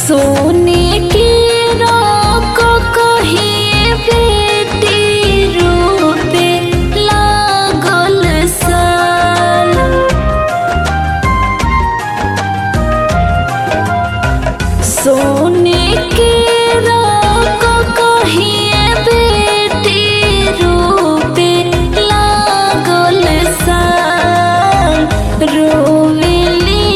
सोने की रोक कहिए बेटी रूपे लागल साल सोने के रोक कहिए बेटी रूपे लागल साल रोवेली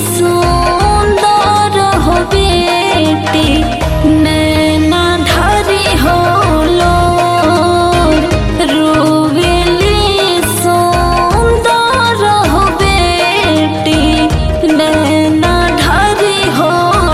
सुंदर हो बेटी नैना धरी हो रोवेली सुंदर हो बेटी नैना धरी हो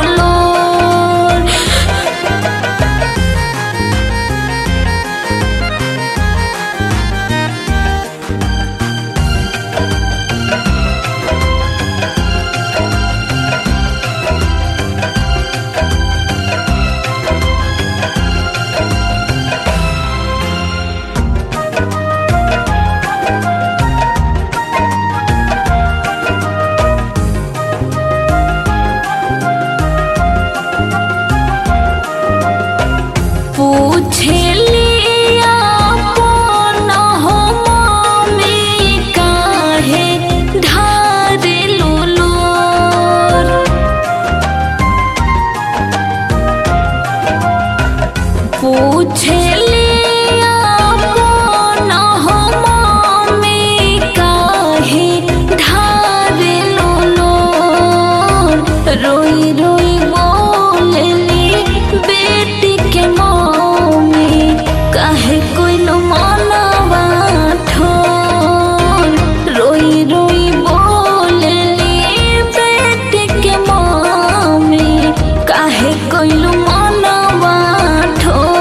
पूछलिया अपन हो मम्मी काहे ढारे लुलुर पूछलिया अपन हो मम्मी काहे ढारे लुलुर रोई रोई बोलली बेटी के मम्मी काहे कोई नो मनवा ठोर रोई रोई बोलली बेटी के मम्मी काहे कोई नो मनवा ठोर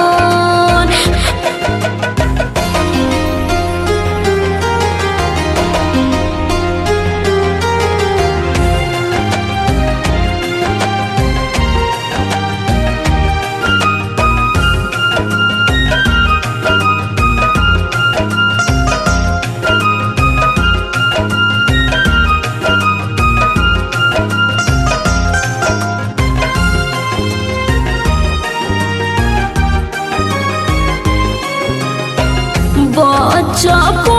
बच्चा